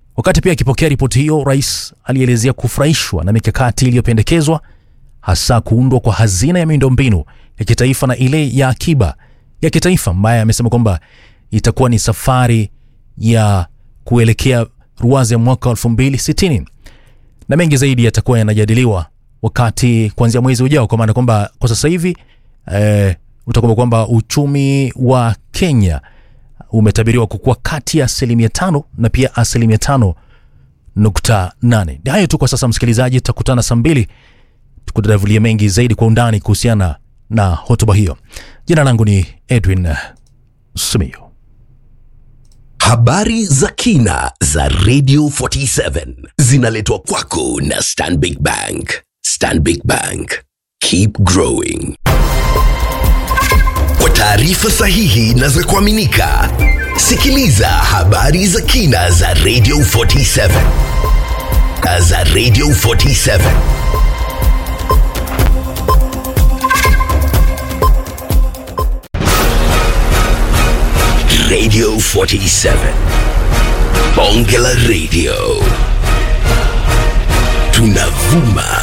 Wakati pia akipokea ripoti hiyo, rais alielezea kufurahishwa na mikakati iliyopendekezwa, hasa kuundwa kwa hazina ya miundombinu ya kitaifa na ile ya akiba ya kitaifa, ambaye amesema kwamba itakuwa ni safari ya kuelekea ruwaza ya mwaka wa 2060 na mengi zaidi yatakuwa yanajadiliwa wakati kuanzia mwezi ujao, kwa maana kwamba kwa sasa hivi eh, utakumbuka kwamba uchumi wa Kenya umetabiriwa kukua kati ya asilimia tano na pia asilimia tano nukta nane. Ni hayo tu kwa sasa, msikilizaji, tutakutana saa mbili tukudadavulia mengi zaidi kwa undani kuhusiana na hotuba hiyo. Jina langu ni Edwin Simiyu. Habari za kina za Radio 47 zinaletwa kwako na Stanbic Bank. Stanbic Bank, keep growing. Kwa taarifa sahihi na za kuaminika, sikiliza habari za kina za Radio 47 za Radio 47. Radio 47. Bonge la Radio. Tunavuma